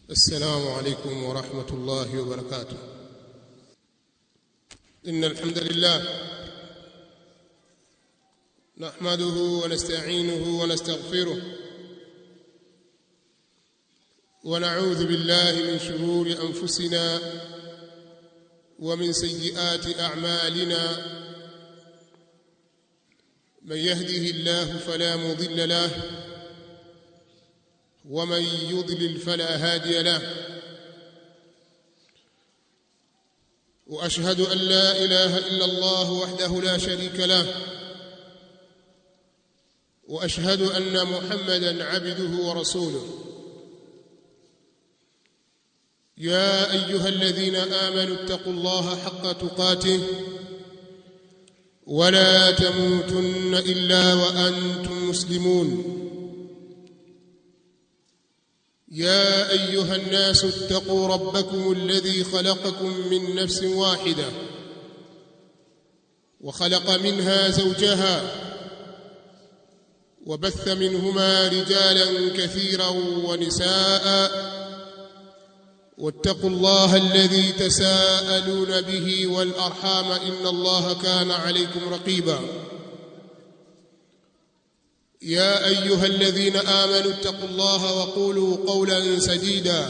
السلام عليكم ورحمة الله وبركاته إن الحمد لله نحمده ونستعينه ونستغفره ونعوذ بالله من شرور أنفسنا ومن سيئات أعمالنا من يهده الله فلا مضل له ومن يضلل فلا هادي له واشهد ان لا اله الا الله وحده لا شريك له واشهد ان محمدا عبده ورسوله يا ايها الذين امنوا اتقوا الله حق تقاته ولا تموتن الا وانتم مسلمون يا ايها الناس اتقوا ربكم الذي خلقكم من نفس واحده وخلق منها زوجها وبث منهما رجالا كثيرا ونساء واتقوا الله الذي تساءلون به والارحام ان الله كان عليكم رقيبا يا ايها الذين امنوا اتقوا الله وقولوا قولا سديدا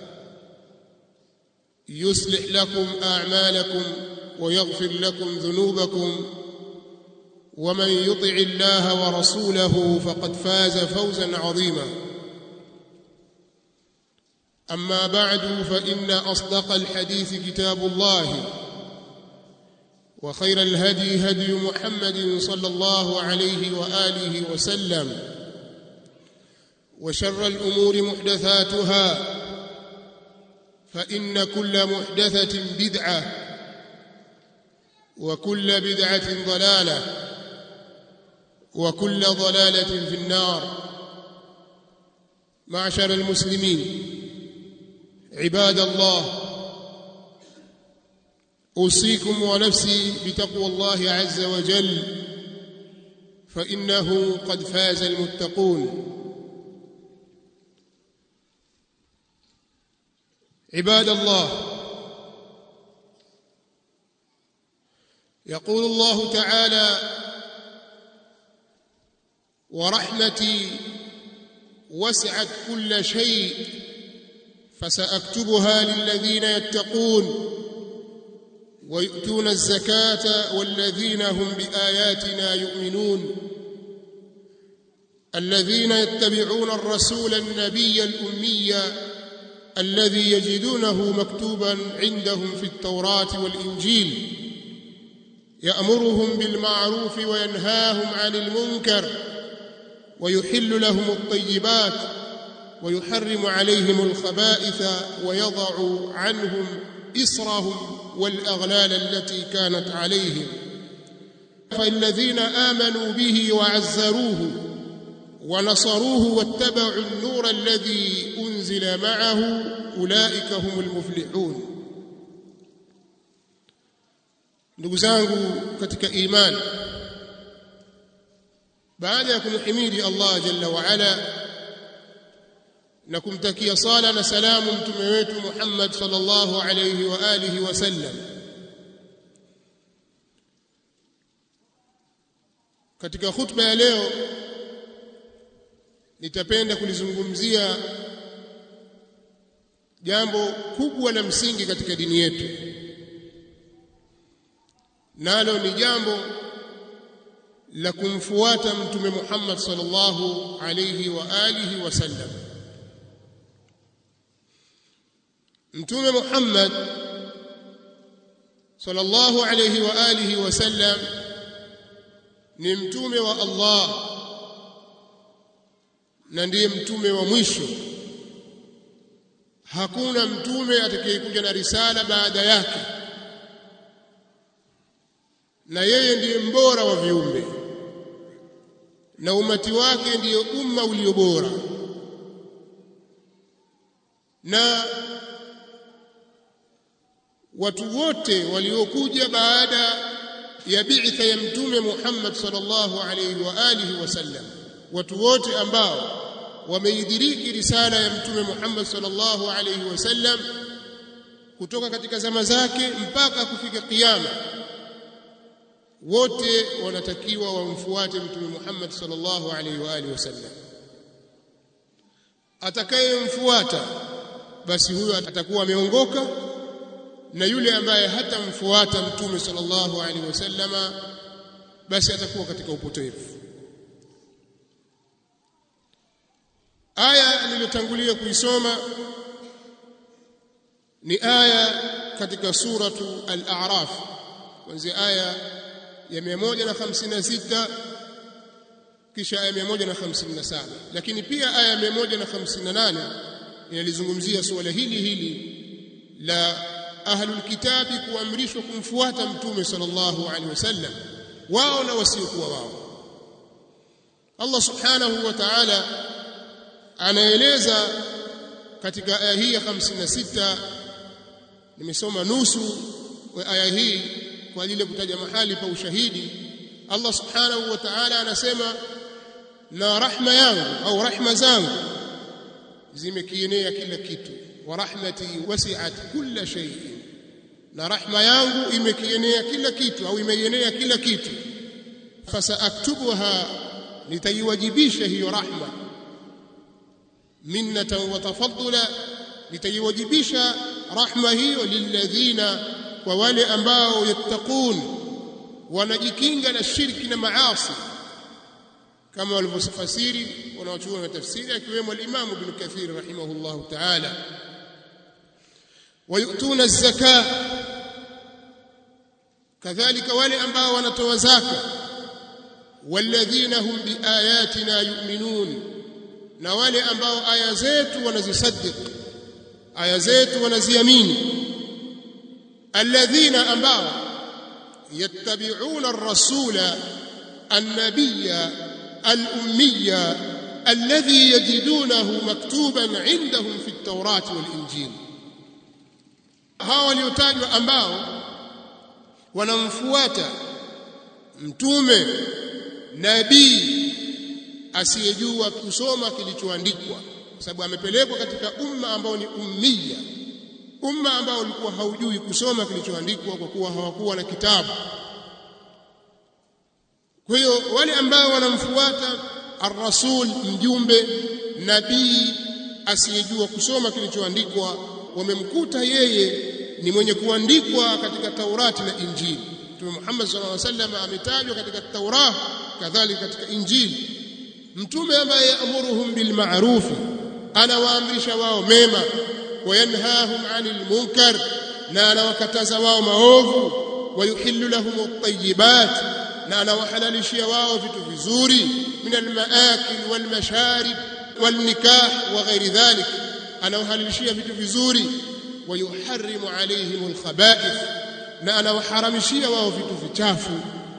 يصلح لكم اعمالكم ويغفر لكم ذنوبكم ومن يطع الله ورسوله فقد فاز فوزا عظيما اما بعد فان اصدق الحديث كتاب الله وخير الهدي هدي محمد صلى الله عليه واله وسلم وشر الامور محدثاتها فان كل محدثه بدعه وكل بدعه ضلاله وكل ضلاله في النار معشر المسلمين عباد الله اوصيكم ونفسي بتقوى الله عز وجل فانه قد فاز المتقون عباد الله يقول الله تعالى ورحمتي وسعت كل شيء فساكتبها للذين يتقون ويؤتون الزكاه والذين هم باياتنا يؤمنون الذين يتبعون الرسول النبي الامي الذي يجدونه مكتوبا عندهم في التوراه والانجيل يامرهم بالمعروف وينهاهم عن المنكر ويحل لهم الطيبات ويحرم عليهم الخبائث ويضع عنهم إصرهم والأغلال التي كانت عليهم فالذين آمنوا به وعزروه ونصروه واتبعوا النور الذي أنزل معه أولئك هم المفلحون ndugu zangu katika imani baada ya kumhimidi Allah jalla wa ala na kumtakia sala na salamu mtume wetu Muhammad sallallahu alayhi wa alihi wasallam katika khutba ya leo nitapenda kulizungumzia jambo kubwa la msingi katika dini yetu nalo ni jambo la kumfuata mtume Muhammad sallallahu alayhi wa alihi wasallam mtume Muhammad sallallahu alayhi wa alihi wasallam ni mtume wa Allah na ndiye mtume wa mwisho hakuna mtume atakayekuja na risala baada yake na yeye ndiye mbora wa viumbe na umati wake ndiyo umma ulio bora na watu wote waliokuja baada ya bi'tha ya mtume Muhammad sallallahu alayhi wa alihi wasallam watu wote ambao wameidiriki risala ya mtume Muhammad sallallahu alaihi wasallam kutoka katika zama zake mpaka kufika kiyama wote wanatakiwa wamfuate mtume Muhammad sallallahu alaihi wa alihi wasallam atakayemfuata basi huyo atakuwa ameongoka na yule ambaye hatamfuata mtume sallallahu alaihi wasallama basi atakuwa katika upotevu aya niliyotangulia kuisoma ni aya katika suratu al-a'raf kuanzia aya ya 156 kisha aya 157 lakini pia aya 158 inalizungumzia suala hili hili la ahlul kitabi kuamrishwa kumfuata mtume sallallahu alaihi wasallam wao na wasiokuwa wao Allah subhanahu wa ta'ala anaeleza katika aya hii ya 56 nimesoma nusu wa aya hii kwa ajili ya kutaja mahali pa ushahidi Allah subhanahu wa ta'ala anasema na rahma yangu au rahma zangu zimekienea kila kitu wa rahmati wasi'at kulla shay'in na rahma yangu imekienea kila kitu au imeienea kila kitu fasaaktubuha nitaiwajibisha hiyo rahma minnatan wa tafaddula nitaiwajibisha rahma hiyo lilladhina kwa wale ambao yattaqun wanajikinga na shirki na maasi kama walivyofasiri wanaochuona tafsiri akiwemo al-Imam Ibn Kathir rahimahullah ta'ala wayutuna az-zaka kadhalika wale ambao wanatoa zaka walladhina hum biayatina yu'minun na wale ambao aya zetu wanazisaddiq aya zetu wanaziamini alladhina ambao yattabi'una ar-rasula an-nabiyya al-ummiyya alladhi yajidunahu maktuban 'indahum fi at-taurati wal-injil hawa waliotajwa ambao wanamfuata mtume nabii asiyejua kusoma kilichoandikwa kwa sababu amepelekwa katika umma ambao ni ummiya umma ambao ulikuwa haujui kusoma kilichoandikwa kwa kuwa hawakuwa na kitabu kwa hiyo wale ambao wanamfuata ar-rasul mjumbe nabii asiyejua kusoma kilichoandikwa wamemkuta yeye ni mwenye kuandikwa katika Taurati na Injili Mtume Muhammad sallallahu alaihi wasallam ametajwa katika Taurah kadhalika katika Injili mtume ambaye yaamuruhum bil ma'ruf anawaamrisha wao mema wayanhahum 'anil munkar na anawakataza wao maovu wayuhillu lahum at-tayyibat na anawahalalishia wao vitu vizuri min al-ma'akil wal masharib wal nikah wa ghairi dhalik anawahalalishia vitu vizuri wayuharrimu 'alayhim al-khaba'ith na anawaharamishia wao vitu vichafu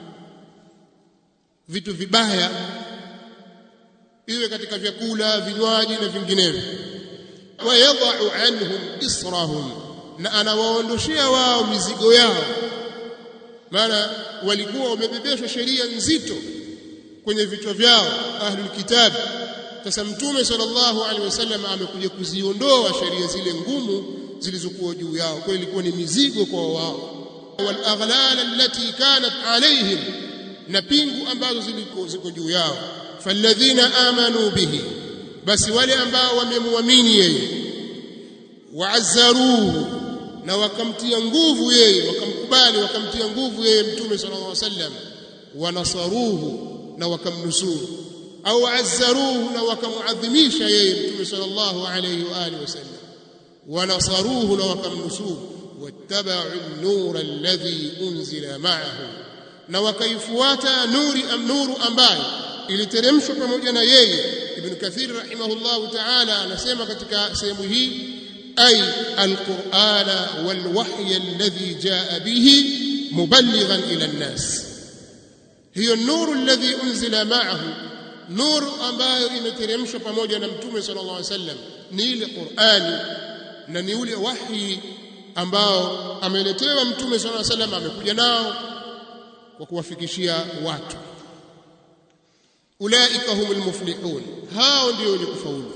vitu vibaya iwe katika vyakula vinywaji na vinginevyo wayadha'u anhum israhum na anawaondoshia wao mizigo yao maana walikuwa wamebebeshwa sheria nzito kwenye vichwa vyao ahlul kitab sasa mtume sallallahu alaihi wasallam amekuja kuziondoa sheria zile ngumu zilizokuwa juu yao kwa ilikuwa ni mizigo kwa wao wal aghlal allati kanat alaihim na pingu ambazo zilikuwa ziko juu yao falladhina amanu bihi basi wale ambao wamemwamini yeye waazzaruhu na wakamtia nguvu yeye wakamkubali wakamtia nguvu yeye mtume sallallahu alaihi wasallam wanasaruhu na wakamnusuru au azzaruhu na wakamuadhimisha yeye mtume sallallahu alaihi wa alihi wasallam wanasaruhu na wakamnusuru wattaba'u an-nura alladhi unzila ma'ahu na wakaifuata nuri am nuru ambayo iliteremshwa pamoja na yeye ibn kathir rahimahullahu ta'ala anasema katika sehemu hii ay alqur'ana walwahy alladhi jaa bihi muballighan ila an-nas hiyo nuru alladhi unzila ma'ahu nuru ambayo imeteremshwa pamoja na mtume sallallahu alaihi wasallam ni ile qur'ani na ni ule wahi ambao ameletewa mtume sallallahu alaihi wasallam amekuja nao kwa kuwafikishia watu ulaika humul muflihun hao ndio wenye kufaulu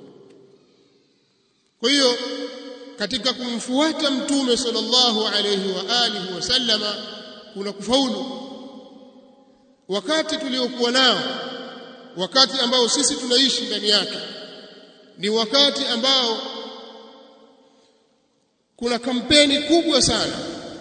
kwa hiyo katika kumfuata mtume sallallahu alayhi wa alihi wasallama kuna kufaulu wakati tuliokuwa nao wakati ambao sisi tunaishi ndani yake ni wakati ambao kuna kampeni kubwa sana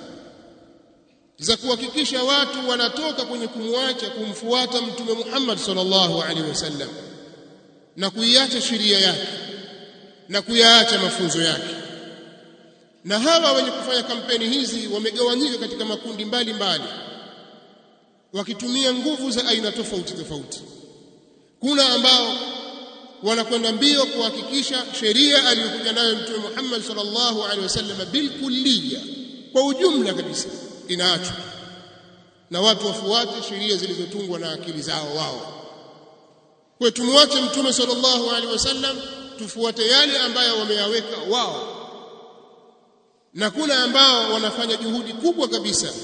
za kuhakikisha watu wanatoka kwenye kumwacha kumfuata mtume Muhammad sallallahu alaihi wasallam na kuiacha sheria yake na kuyaacha mafunzo yake na hawa wenye kufanya kampeni hizi wamegawanyika katika makundi mbalimbali mbali. wakitumia nguvu za aina tofauti tofauti kuna ambao wanakwenda mbio kuhakikisha sheria aliyokuja nayo mtume Muhammad sallallahu alaihi wasallam bilkulliya kwa ujumla kabisa inaachwa na watu wafuate sheria zilizotungwa na akili zao wao kwa tumwache mtume sallallahu alaihi wasallam tufuate yale ambayo wameyaweka wao na kuna ambao wanafanya juhudi kubwa kabisa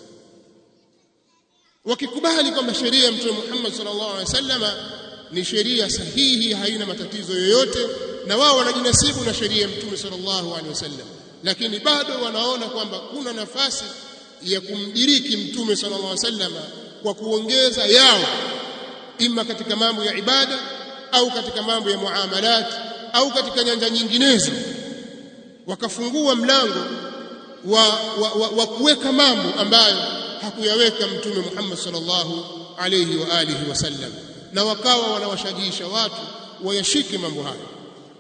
wakikubali kwamba sheria ya mtume Muhammad sallallahu alaihi wasallam ni sheria sahihi haina matatizo yoyote na wao wanajinasibu na sheria ya mtume sallallahu alaihi wasallam lakini bado wanaona kwamba kuna nafasi ya kumdiriki mtume sallallahu alaihi wasallam kwa kuongeza yao ima katika mambo ya ibada au katika mambo ya muamalat au katika nyanja nyinginezo wakafungua mlango wa, wa, wa, wa kuweka mambo ambayo hakuyaweka mtume Muhammad sallallahu alayhi wa alihi wasallam na wakawa wanawashajiisha watu wayashike mambo hayo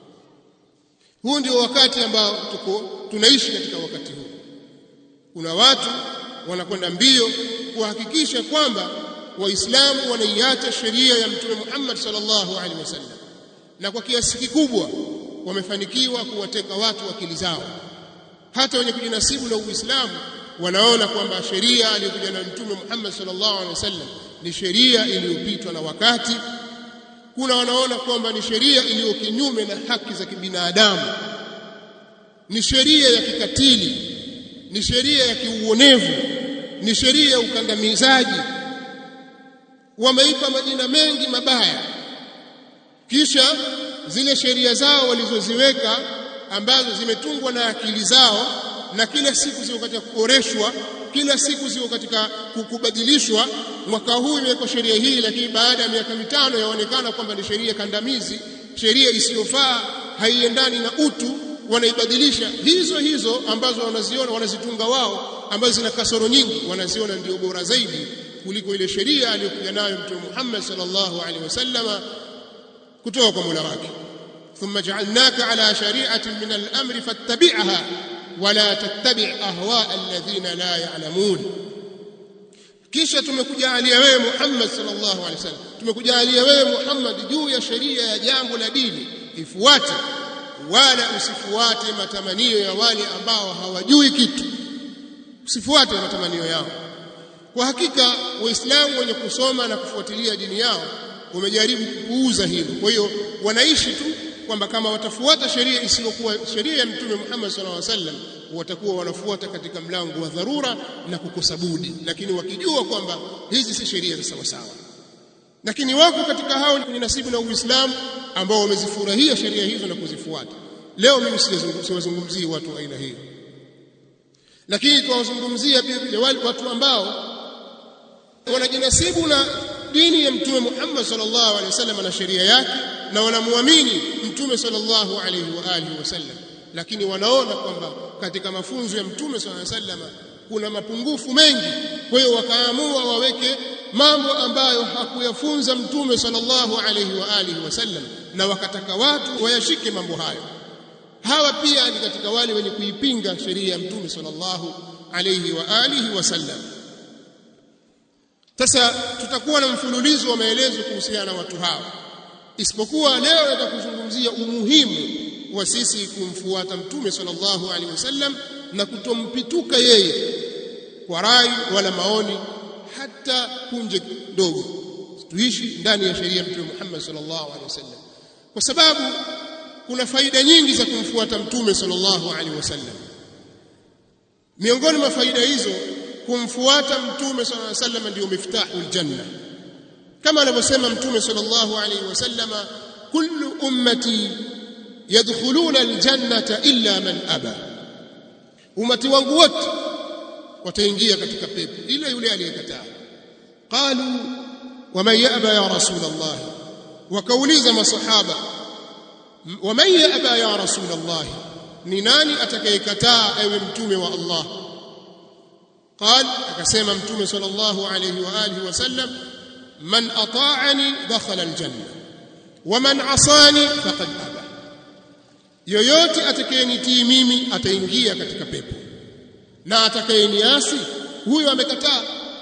huu ndio wakati ambao tuko tunaishi katika wakati huu kuna watu wanakwenda mbio kuhakikisha kwamba waislamu wanaiacha sheria ya mtume Muhammad sallallahu alaihi wasallam na kwa kiasi kikubwa wamefanikiwa kuwateka watu akili zao hata wenye kujinasibu na Uislamu wanaona kwamba sheria aliyokuja na mtume Muhammad sallallahu alaihi wasallam ni sheria iliyopitwa na wakati kuna wanaona kwamba ni sheria iliyo kinyume na haki za kibinadamu ni sheria ya kikatili ni sheria ya kiuonevu ni sheria ya ukandamizaji wameipa majina mengi mabaya kisha zile sheria zao walizoziweka ambazo zimetungwa na akili zao na kila siku ziko katika kuboreshwa kila siku ziko katika kubadilishwa mwaka huu imewekwa sheria hii lakini baada ya miaka mitano yaonekana kwamba ni sheria kandamizi sheria isiyofaa haiendani na utu wanaibadilisha hizo hizo ambazo wanaziona wanazitunga wao ambazo zina kasoro nyingi wanaziona ndio bora zaidi kuliko ile sheria aliyokuja nayo mtume Muhammad sallallahu alaihi wasallama kutoka kwa Mola wake thumma ja'alnaka ala shari'atin min al-amri fattabi'ha wala tattabi' ahwa alladhina la ya'lamun kisha tumekujalia wewe Muhammad sallallahu alaihi wasallam tumekujalia wewe Muhammad juu ya sheria ya jambo la dini ifuate wala usifuate matamanio ya wale ambao hawajui kitu usifuate matamanio yao kwa hakika waislamu wenye kusoma na kufuatilia dini yao wamejaribu kupuuza hilo kwa hiyo wanaishi tu kwamba kama watafuata sheria isiyokuwa sheria ya mtume Muhammad sallallahu alaihi wasallam watakuwa wanafuata katika mlango wa dharura na kukosa budi lakini wakijua kwamba hizi si sheria za sawa sawa lakini wako katika hao ni nasibu na Uislamu ambao wamezifurahia sheria hizo na kuzifuata leo mimi siwazungumzii watu aina hiyo lakini tuwazungumzia pia vile wale watu ambao wanajinasibu na dini ya mtume Muhammad sallallahu alaihi wasallam na sheria yake na wanamuamini mtume sallallahu alaihi wa alihi wasallam lakini wanaona kwamba katika mafunzo ya mtume sallallahu alaihi wasallam kuna mapungufu mengi kwa hiyo wakaamua waweke mambo ambayo hakuyafunza mtume sallallahu alaihi wa alihi wasallam na wakataka watu wayashike mambo hayo hawa pia ni katika wale wenye kuipinga sheria ya mtume sallallahu alaihi wa alihi wasallam sasa tutakuwa na mfululizo wa maelezo kuhusiana na watu hawa isipokuwa leo nitakuzungumzia umuhimu wa sisi kumfuata mtume sallallahu alaihi wasallam na kutompituka yeye kwa rai wala maoni hata punje ndogo tuishi ndani ya sheria ya mtume Muhammad sallallahu alaihi wasallam kwa sababu kuna faida nyingi za kumfuata mtume sallallahu alaihi wasallam miongoni mwa faida hizo kumfuata mtume sallallahu alaihi wasallam ndio miftahul janna kama anavyosema mtume sallallahu alayhi wasallama kullu ummati yadkhuluna aljannata illa man aba umati wangu wote wataingia katika pepo ila yule aliyekataa qalu waman yaba ya rasul allah wakauliza masahaba waman yaba ya rasul allah ni nani atakayekataa ewe mtume wa allah قال akasema mtume sallallahu alayhi wa alihi wasallam man ata'ani dakhala aljanna wa man asani faqad aba yoyote atakayenitii mimi ataingia katika pepo na atakayeniasi huyo amekataa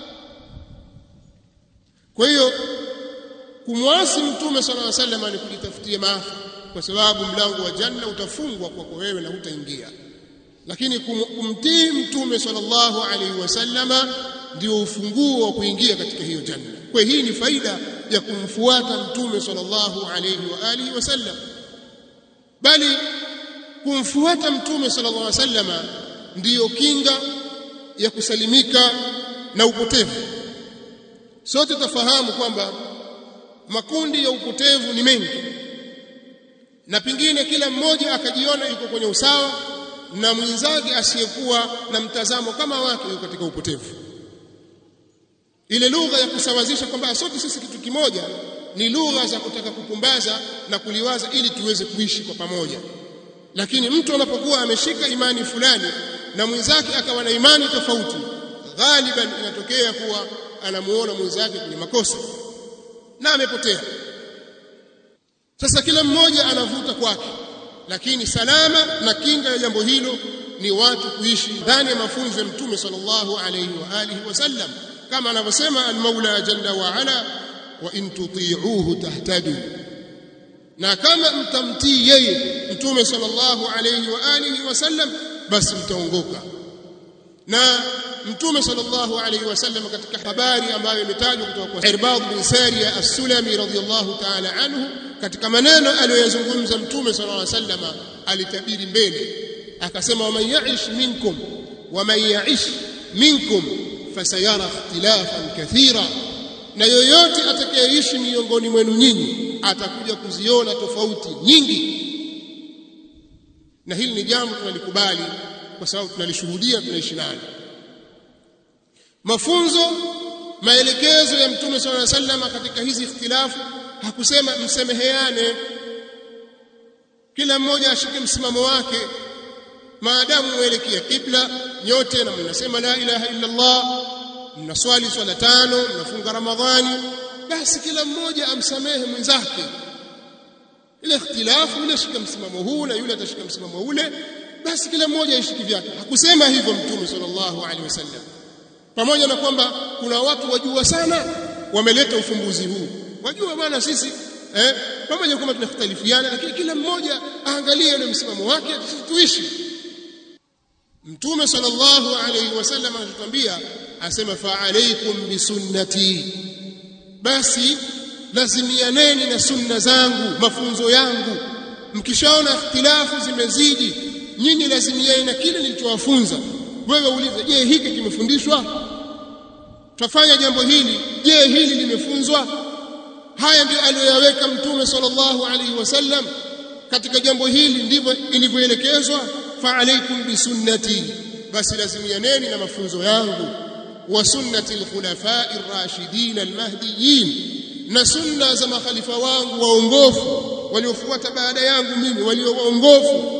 kwa hiyo kumwasi mtume sallallahu alayhi wasallam ni kujitafutia maafa kwa sababu mlango wa janna utafungwa kwako wewe na hutaingia lakini kumtii mtume sallallahu alaihi wasallama ndio ufunguo wa kuingia katika hiyo janna kwa hii ni faida ya kumfuata mtume sallallahu alaihi wa alihi wasallam bali kumfuata mtume sallallahu alaihi wasallama ndiyo kinga ya kusalimika na upotevu sote tafahamu kwamba makundi ya upotevu ni mengi na pengine kila mmoja akajiona yuko kwenye usawa na mwenzake asiyekuwa na mtazamo kama wake yuko katika upotevu ile lugha ya kusawazisha kwamba sote sisi kitu kimoja ni lugha za kutaka kupumbaza na kuliwaza ili tuweze kuishi kwa pamoja lakini mtu anapokuwa ameshika imani fulani na mwenzake akawa na imani tofauti ghaliban inatokea kuwa anamuona mwenzake kwenye makosa na amepotea sasa kila mmoja anavuta kwake lakini salama na kinga ya jambo hilo ni watu kuishi ndani ya mafunzo ya mtume sallallahu alayhi wa alihi wasallam kama anavyosema al-Maula jalla wa ala wa in tuti'uhu tahtadu na kama mtamtii yeye mtume sallallahu alayhi wa alihi wasallam basi mtaongoka na mtume sallallahu alayhi wasallam katika habari ambayo imetajwa kutoka kwa Irbad bin Sariya as-Sulami radhiyallahu ta'ala anhu katika maneno aliyozungumza mtume sallallahu alayhi wasallam alitabiri mbele akasema waman ya'ish minkum waman ya'ish minkum fasayara ikhtilafan kathira na yoyote atakayeishi miongoni mwenu nyinyi atakuja kuziona tofauti nyingi na hili ni jambo tunalikubali kwa sababu tunalishuhudia tunaishi nalo mafunzo maelekezo ya mtume swalla alayhi wasallam katika hizi ikhtilafu hakusema msemeheane kila mmoja ashike msimamo wake maadamu muelekea kibla nyote na mnasema la ilaha illa Allah mnaswali swala tano mnafunga ramadhani basi kila mmoja amsamehe mwenzake ile ikhtilafu yule shika msimamo huu na yule atashika msimamo ule basi kila mmoja aishiki vyake hakusema hivyo mtume sallallahu alaihi wasallam pamoja na kwamba kuna watu wajua sana wameleta ufumbuzi huu wajua bwana sisi eh pamoja kwamba tunakhtalifiana lakini kila mmoja aangalie ule msimamo wake tuishi mtume sallallahu alaihi wasallam anatuambia asema fa alaikum bisunnati basi lazimianeni na sunna zangu mafunzo yangu mkishaona ikhtilafu zimezidi nyinyi lazimieni na kile nilichowafunza wewe uulize je hiki kimefundishwa tufanya jambo hili je hili limefunzwa haya ndio aliyoyaweka mtume sallallahu alaihi wasallam katika jambo hili ndivyo ilivyoelekezwa fa alaikum bisunnati basi lazimianeni na mafunzo yangu wa sunnati alkhulafai ar-rashidin al-mahdiyyin na sunna za makhalifa wangu waongofu waliofuata baada yangu mimi walio waongofu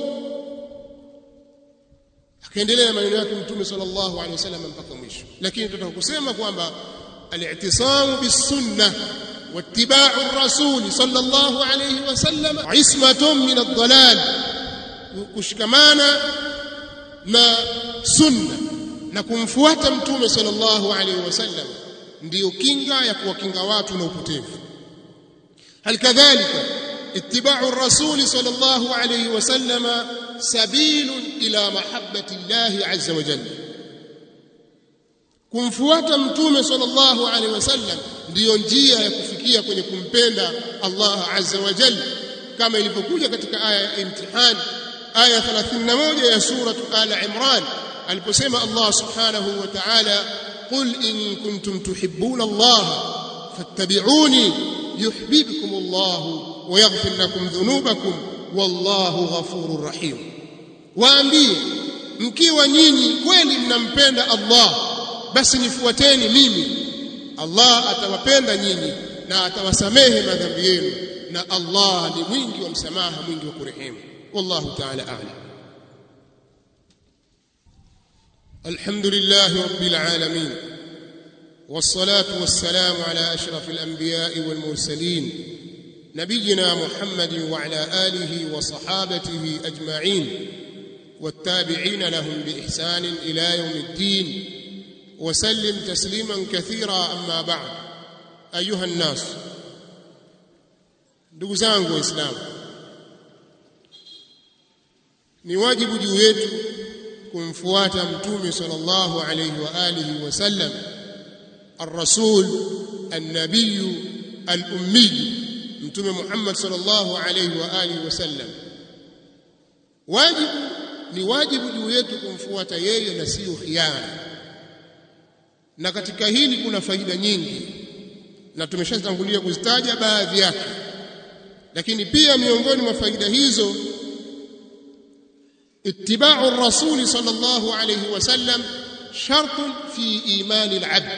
akaendelea maneno yake mtume sallallahu alaihi wasallam mpaka mwisho lakini tunataka kusema kwamba al-i'tisamu bis-sunnah واتباع الرسول صلى الله عليه وسلم عصمة من الضلال kushikamana na sunna na kumfuata mtume sallallahu alaihi wasallam ndiyo kinga ya kuwakinga watu na upotevu halikadhalika ittiba'u ar-rasul sallallahu alaihi wasallam sabilun ila mahabbati Allah azza wa jalla kumfuata mtume sallallahu alaihi wasallam ndiyo njia ya kufikia kwenye kumpenda Allah azza wa jalla kama ilivyokuja katika aya ya imtihan aya 31 ya sura al-imran aliposema Allah subhanahu wa ta'ala qul in kuntum tuhibbuna Allah fattabi'uni yuhibbukum Allah wa yaghfir lakum dhunubakum wallahu ghafurur rahim waambie mkiwa nyinyi kweli mnampenda Allah basi nifuateni mimi Allah atawapenda nyinyi na atawasamehe madhambi yenu na Allah ni mwingi wa msamaha mwingi wa kurehemu wallahu ta'ala a'lam الحمد لله رب العالمين والصلاة والسلام على أشرف الأنبياء والمرسلين نبينا محمد وعلى آله وصحابته أجمعين والتابعين لهم بإحسان إلى يوم الدين وسلم تسليما كثيرا أما بعد أيها الناس ndugu zangu waislamu ni wajibu juu yetu kumfuata mtume sallallahu alayhi wa alihi wasallam الرسول النبي الأمي mtume Muhammad sallallahu alayhi wa alihi wasallam wajibu ni wajibu juu yetu kumfuata yeye na sio khiari na katika hili kuna faida nyingi na tumeshatangulia kuzitaja baadhi yake lakini pia miongoni mwa faida hizo ittiba'u ar-rasul sallallahu alayhi wasallam shartun fi imani al-'abd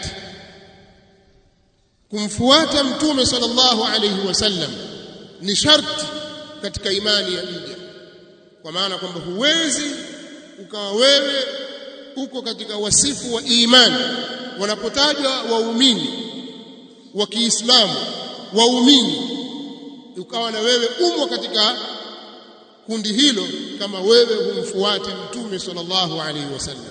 kumfuata mtume sallallahu alayhi wasallam ni sharti katika imani ya mja kwa maana kwamba huwezi ukawa wewe uko katika wasifu wa imani wanapotajwa waumini wa Kiislamu waumini ukawa na wewe umo katika kundi hilo kama wewe humfuate mtume sallallahu alaihi wasallam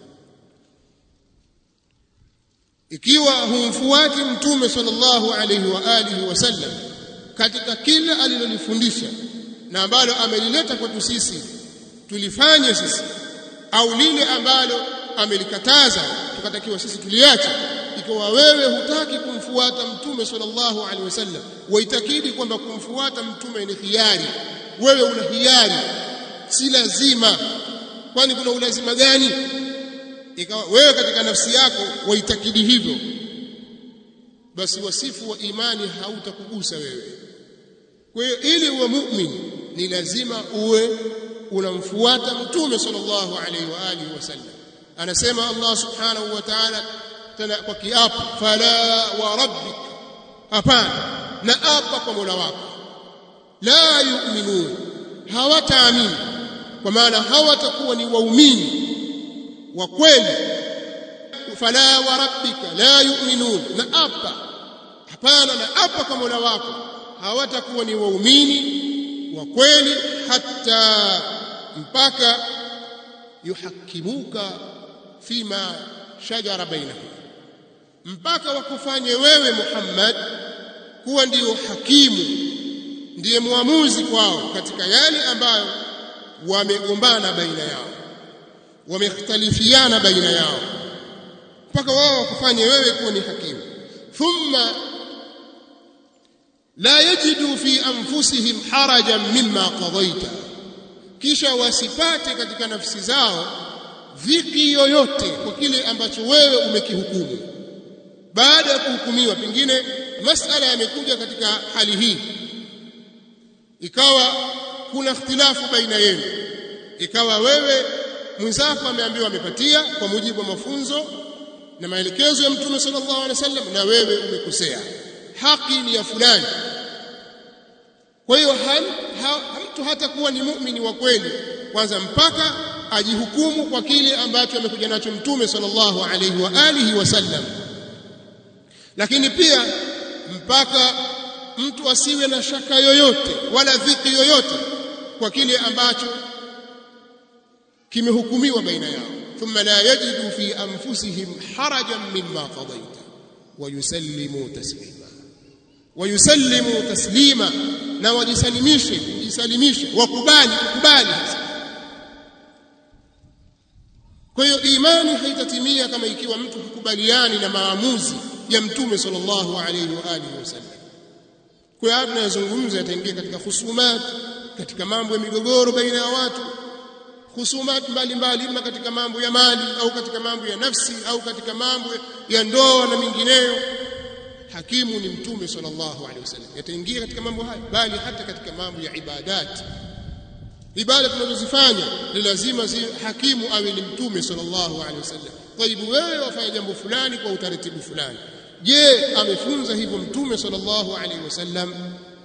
ikiwa humfuati mtume sallallahu alaihi wa alihi wasallam katika kila alilolifundisha na ambalo amelileta kwetu sisi tulifanye sisi au lile ambalo amelikataza tukatakiwa sisi tuliache ikiwa wewe hutaki kumfuata mtume sallallahu alaihi wasallam waitakidi kwamba kumfuata mtume ni hiari wewe una hiari si lazima kwani kuna ulazima gani ikawa wewe katika nafsi yako waitakidi hivyo basi wasifu wa imani hautakugusa wewe kwa hiyo ili uwe muumini ni lazima uwe unamfuata mtume sallallahu alaihi wa alihi wasallam anasema Allah subhanahu wa ta'ala tena kwa kiapo fala wa rabbik hapana na apa kwa Mola wako la yu'minun hawataamini kwa maana hawatakuwa ni waumini wa kweli fala wa rabbika la yu'minun na apa hapana na apa kwa Mola wako hawatakuwa ni waumini wa kweli hata mpaka yuhakimuka fima shajara bainahum mpaka wakufanye wewe Muhammad kuwa ndiyo hakimu ndiye muamuzi kwao katika yale ambayo wamegombana baina yao wamekhtalifiana baina yao mpaka wao wakufanye wewe kuwa ni hakimu thumma la yajidu fi anfusihim harajan mimma qadaita kisha wasipate katika nafsi zao dhiki yoyote kwa kile ambacho wewe umekihukumu baada ya kuhukumiwa pengine masala yamekuja katika hali hii ikawa kuna ikhtilafu baina yenu ikawa wewe mwenzako ameambiwa amepatia kwa mujibu wa mafunzo na maelekezo ya mtume sallallahu alaihi wasallam na wewe umekosea haki ni ya fulani kwa hiyo mtu hata kuwa ni muumini wa kweli kwanza mpaka ajihukumu kwa kile ambacho amekuja nacho mtume sallallahu alaihi wa alihi wasallam lakini pia mpaka mtu asiwe na shaka yoyote wala dhiki yoyote kwa kile ambacho kimehukumiwa baina yao thumma la yajidu fi anfusihim harajan mimma qadaita wa yusallimu taslima wa yusallimu taslima na wajisalimishe jisalimishe wakubali kukubali kwa hiyo imani haitatimia kama ikiwa mtu hukubaliani na maamuzi ya mtume sallallahu alayhi wa alihi wasallam kwa hiyo tunayozungumza yataingia katika husumat katika mambo ya migogoro baina ya watu husumat mbalimbali ima katika mambo ya mali au katika mambo ya nafsi au katika mambo ya ndoa na mingineyo hakimu ni mtume sallallahu alaihi wasallam yataingia katika mambo haya bali hata katika mambo ya ibadat ibada tunazozifanya ni lazima zi hakimu awe ni mtume sallallahu alaihi wasallam taibu wewe wafanya jambo fulani kwa utaratibu fulani je amefunza hivyo mtume sallallahu alaihi wasallam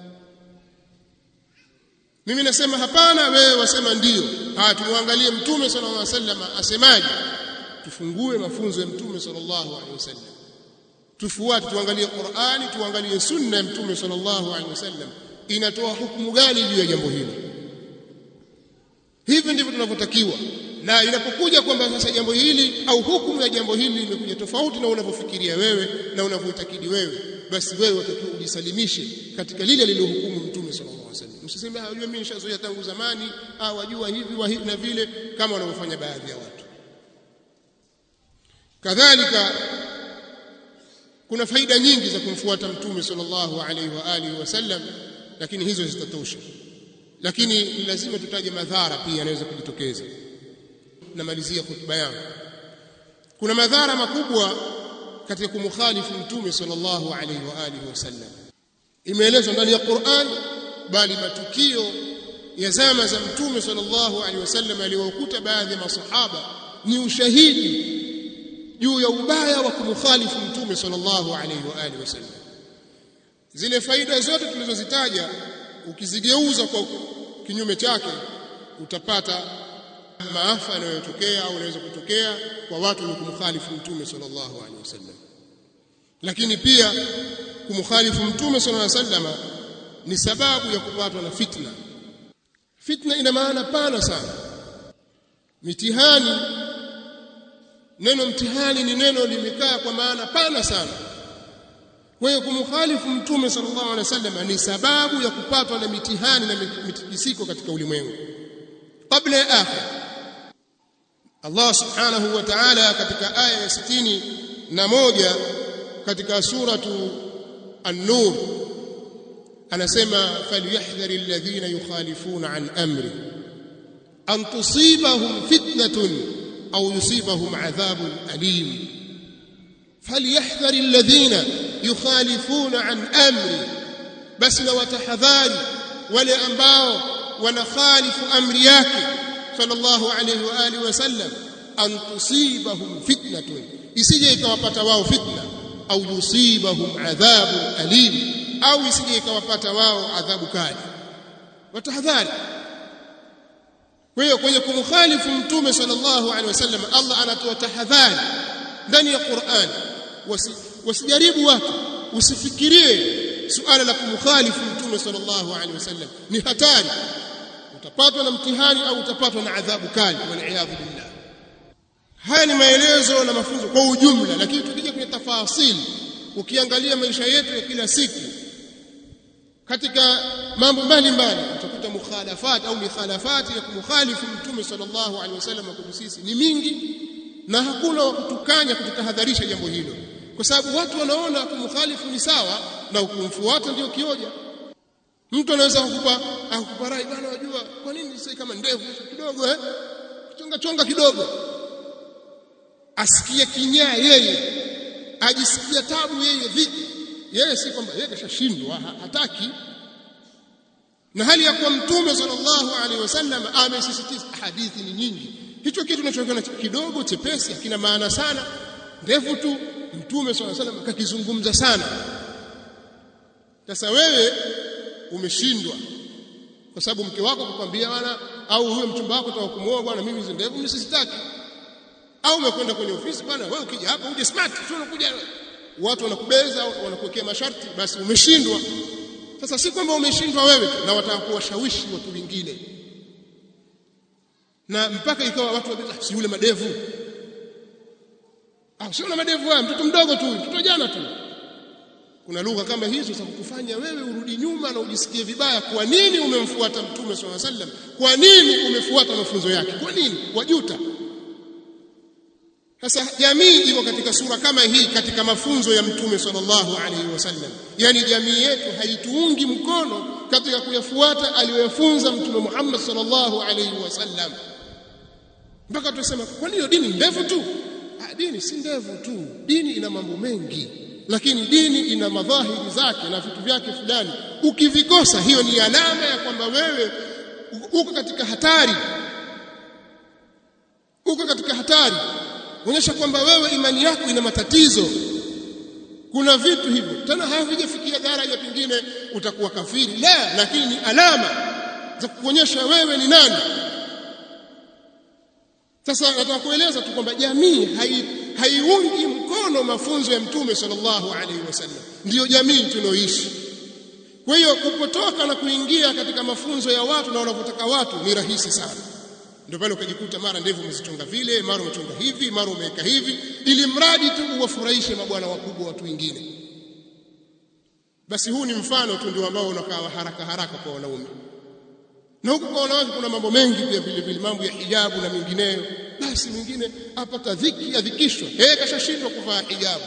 mimi nasema hapana wewe wasema ndio haya tumwangalie mtume sallallahu alaihi wasallam asemaje tufungue mafunzo ya mtume sallallahu alaihi wasallam tufuate tuangalie Qur'ani tuangalie sunna ya mtume sallallahu alaihi wasallam inatoa hukumu gani juu ya jambo hili hivi ndivyo tunavyotakiwa na inapokuja kwamba sasa jambo hili au hukumu ya jambo hili limekuja tofauti na unavyofikiria wewe na unavyoitakidi wewe basi wewe utakiwa ujisalimishe katika lile lililohukumu mtume sallallahu alaihi wasallam msiseme hajua mimi nishazoea tangu zamani au wajua hivi wa hivi na vile kama wanavyofanya baadhi ya watu kadhalika kuna faida nyingi za kumfuata mtume sallallahu alaihi wa alihi wasallam lakini hizo zitatosha lakini ni lazima tutaje madhara pia yanaweza kujitokeza namalizia hotuba yangu kuna madhara makubwa katika kumkhalifu mtume sallallahu alaihi wa alihi wasallam imeelezwa ndani ya Qur'an bali matukio ya zama za mtume sallallahu alaihi wasallam aliyowakuta baadhi ya masahaba ni ushahidi juu ya ubaya wa kumkhalifu mtume sallallahu alaihi wa alihi wasallam zile faida zote tulizozitaja ukizigeuza kwa kinyume chake utapata maafa yanayotokea au yanaweza kutokea kwa watu wenye kumkhalifu mtume sallallahu alaihi wasallam lakini pia kumkhalifu mtume sallallahu alaihi wasallam ni sababu ya kupatwa na fitna fitna ina maana pana sana mitihani neno mtihani ni neno limekaa kwa maana pana sana kwa hiyo kumkhalifu mtume sallallahu alaihi wasallam ni sababu ya kupatwa na mitihani na mitikisiko katika ulimwengu kabla ya akhir Allah subhanahu wa ta'ala katika aya ya 60 na moja katika suratu an-nur anasema falyahdhari alladhina yukhalifuna an amri an tusibahum fitnatun au yusibahum adhabun alim falyahdhar alladhina yukhalifuna an amri basi na watahadhari wale ambao wanakhalifu amri yake sallallahu alayhi wa alihi wasallam an tusibahum fitnatun isije ikawapata wao fitna au yusibahum adhabun alim au isije ikawapata wao adhabu kali watahadhari kwa hiyo kwenye kumkhalifu mtume sallallahu alaihi wasallam Allah anatoa tahadhari ndani ya Qur'an wasijaribu watu usifikirie suala la kumkhalifu mtume sallallahu alaihi wasallam ni hatari utapatwa na mtihani au utapatwa na adhabu kali wal billah haya ni maelezo na mafunzo kwa ujumla lakini tukija kwenye tafasili ukiangalia maisha yetu ya kila siku katika mambo mbalimbali utakuta mukhalafat au mikhalafati ya kumkhalifu mtume sallallahu alaihi wasallam kwa sisi ni mingi na hakuna wa kutukanya kututahadharisha jambo hilo kwa sababu watu wanaona kumkhalifu ni sawa na kumfuata ndio kioja mtu anaweza kukupa akupa rai bwana wajua kwa nini sasa kama ndevu kidogo eh chonga chonga kidogo asikie kinyaa yeye ajisikia tabu yeye vipi yeye si kwamba yeye kashashindwa hataki na hali ya kuwa mtume sallallahu alaihi wasallam amesisitiza hadithi ni nyingi hicho kitu tunachokiona kidogo chepesi hakina maana sana ndefu tu mtume sallallahu alaihi wasallam akakizungumza sana sasa wewe umeshindwa kwa sababu mke wako kukwambia bwana au huyo mchumba wako ataka kumuoa bwana mimi hizo ndevu mimi sizitaki au umekwenda kwenye ofisi bwana wewe ukija hapa uje smart sio unakuja watu wanakubeza wanakuwekea masharti basi umeshindwa sasa si kwamba umeshindwa wewe na wataka kuwashawishi watu wengine na mpaka ikawa watu wabeza si yule madevu ah sio na madevu haya mtoto mdogo tu mtoto jana tu kuna lugha kama hizo za kukufanya wewe urudi nyuma na ujisikie vibaya kwa nini umemfuata mtume swalla sallam kwa nini umefuata mafunzo yake kwa nini wajuta sasa jamii iko katika sura kama hii katika mafunzo ya mtume sallallahu alaihi wasallam yani jamii yetu haituungi mkono katika kuyafuata aliyoyafunza mtume Muhammad sallallahu alaihi wasallam mpaka tunasema kwa nini dini ndefu tu ah, dini si ndefu tu dini ina mambo mengi lakini dini ina madhahiri zake na vitu vyake fulani ukivikosa hiyo ni alama ya kwamba wewe uko katika hatari uko katika hatari onyesha kwamba wewe imani yako ina matatizo kuna vitu hivyo tena havijafikia daraja pengine utakuwa kafiri la lakini ni alama za kuonyesha wewe ni nani sasa nataka kueleza tu kwamba jamii haiungi mkono mafunzo ya mtume sallallahu alaihi wasallam ndiyo jamii tunaoishi kwa hiyo kupotoka na kuingia katika mafunzo ya watu na wanavyotaka watu ni rahisi sana ndio pale ukajikuta mara ndevu umezichonga vile mara umechonga hivi mara umeweka hivi ili mradi tu uwafurahishe mabwana wakubwa watu wengine basi huu ni mfano tu ndio ambao unakaa haraka haraka kwa wanaume na huku kwa wanawake kuna mambo mengi pia vile vile mambo ya hijabu na mengineyo basi mwingine apata dhiki adhikishwa yeye kashashindwa kuvaa hijabu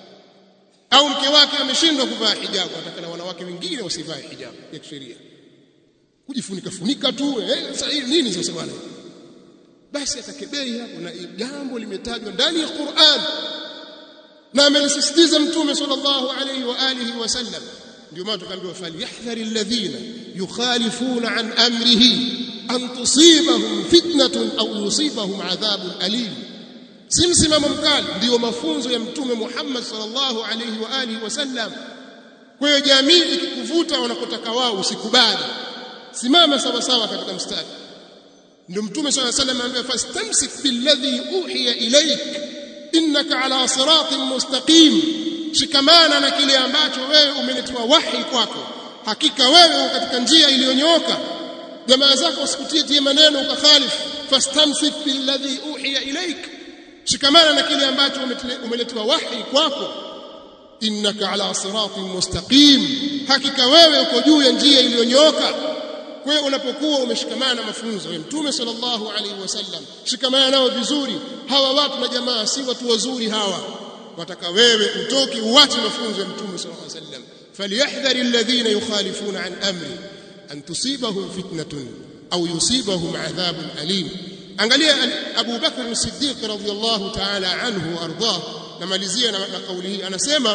au mke wake ameshindwa kuvaa hijabu atakana wanawake wengine wasivae hijabu ya kisheria kujifunika funika tu eh sasa hii nini sasa bwana basi atakebei hapo na jambo limetajwa ndani ya Qur'an na amelisisitiza mtume sallallahu alayhi wa alihi wasallam ndio maana tukaambiwa falyahdhari alladhina yukhalifuna an amrihi an tusibahum fitnatun au yusibahum adhabun alim si msimamo mkali ndio mafunzo ya mtume Muhammad sallallahu alayhi wa alihi wasallam kwa hiyo jamii ikikuvuta wanakotaka wao usikubali simama sawa sawa katika mstari ndio mtume sallallahu alayhi wasallam anambia fastamsik billadhi uhiya ilayk innaka ala siratin mustaqim shikamana na kile ambacho wewe umeletewa wahi kwako hakika wewe katika njia iliyonyooka jamaa zako usikutie tie maneno ukakhalifu fastamsik billadhi uhiya ilayk shikamana na kile ambacho umeletewa wahi kwako innaka ala siratin mustaqim hakika wewe uko juu ya njia iliyonyooka kwa hiyo unapokuwa umeshikamana na mafunzo ya mtume sallallahu alaihi wasallam shikamana nao vizuri hawa watu na jamaa si watu wazuri hawa wataka wewe utoke uache mafunzo ya mtume sallallahu alaihi wasallam falyahdhari alladhina yukhalifuna an amri an tusibahum fitnatun au yusibahum adhabun alim angalia Abu Bakr as-Siddiq radhiyallahu ta'ala anhu ardah namalizia na, na kauli hii anasema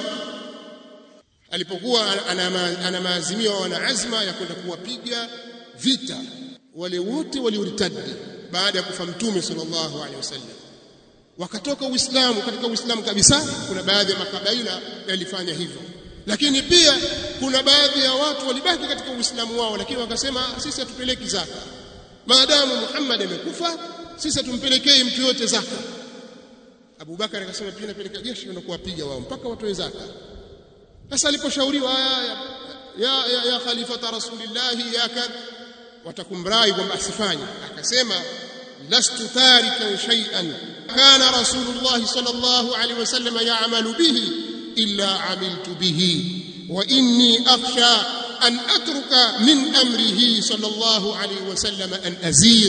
alipokuwa ana maazimio wana azma ya kwenda kuwapiga vita wale wote walioritadi baada ya kufa mtume sallallahu alaihi wasallam wakatoka uislamu katika uislamu kabisa kuna baadhi ya makabaila yalifanya hivyo lakini pia kuna baadhi ya watu walibaki katika uislamu wao lakini wakasema sisi hatupeleki zaka maadamu Muhammad amekufa sisi tumpelekee mtu yote zaka Abu Bakar akasema pia napeleka jeshi na kuwapiga wao mpaka watoe zaka sasa aliposhauriwa ya, ya, ya, ya khalifata rasulillah ya kad watakumrai kwamba asifanye akasema lastu tarikan shay'an kana rasulullah sallallahu alaihi wasallam ya'malu bihi illa amiltu bihi wa inni akhsha an atruka min amrihi sallallahu alaihi wasallam an azir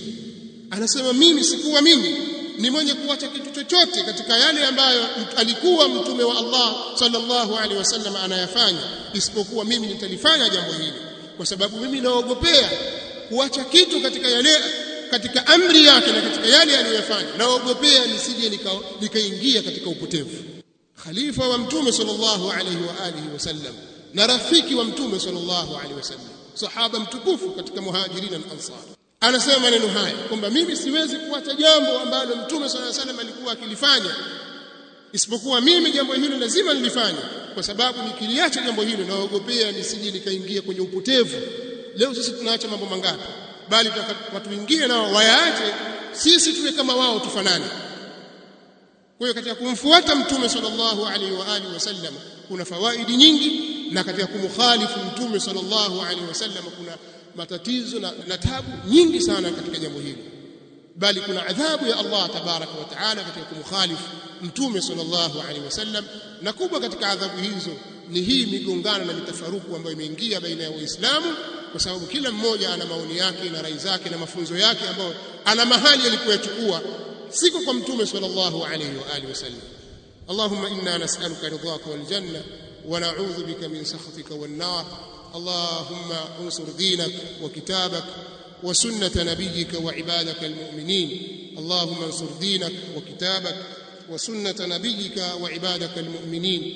anasema mimi sikuwa mimi ni mwenye kuacha kitu chochote katika yale ambayo alikuwa mtume wa Allah sallallahu alaihi wasallam anayafanya isipokuwa mimi nitalifanya jambo hili kwa sababu mimi naogopea kuacha kitu katika yale katika amri yake na katika yale aliyofanya naogopea nisije nikaingia katika upotevu khalifa wa mtume sallallahu alaihi wa alihi wasallam na rafiki wa mtume sallallahu alaihi wasallam sahaba mtukufu katika muhajirin na ansar anasema maneno haya kwamba mimi siwezi kuacha jambo ambalo mtume sallallahu alaihi wasallam alikuwa akilifanya isipokuwa mimi jambo hilo lazima nilifanye kwa sababu nikiliacha jambo hilo naogopea nisije nikaingia kwenye upotevu leo sisi tunaacha mambo mangapi bali watu wengine nao wayaache sisi tuwe kama wao tufanane kwa hiyo katika kumfuata mtume sallallahu alaihi wa alihi wasallam kuna fawaidi nyingi na katika kumkhalifu mtume sallallahu alaihi wasallam kuna matatizo na, na tabu nyingi sana katika jambo hili bali kuna adhabu ya Allah tabaraka wa taala katika kumkhalifu mtume sallallahu alaihi wasallam na kubwa katika adhabu hizo ni hii migongano na mitafaruku ambayo imeingia baina ya waislamu kwa sababu kila mmoja ana maoni yake na rai zake na mafunzo yake ambayo ana mahali alipoyachukua siko kwa mtume sallallahu alaihi wa alihi wasallam اللهم إنا نسألك رضاك والجنة ونعوذ بك من سخطك والنار اللهم انصر دينك وكتابك وسنة نبيك وعبادك المؤمنين اللهم انصر دينك وكتابك وسنة نبيك وعبادك المؤمنين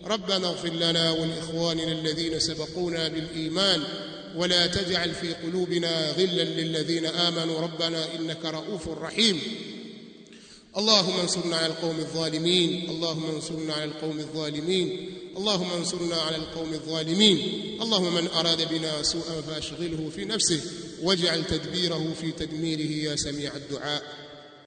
ربنا اغفر لنا ولإخواننا الذين سبقونا بالإيمان ولا تجعل في قلوبنا غلا للذين آمنوا ربنا إنك رؤوف رحيم اللهم انصرنا على القوم الظالمين اللهم انصرنا على القوم الظالمين اللهم انصرنا على القوم الظالمين اللهم من أراد بنا سوءا فأشغله في نفسه واجعل تدبيره في تدميره يا سميع الدعاء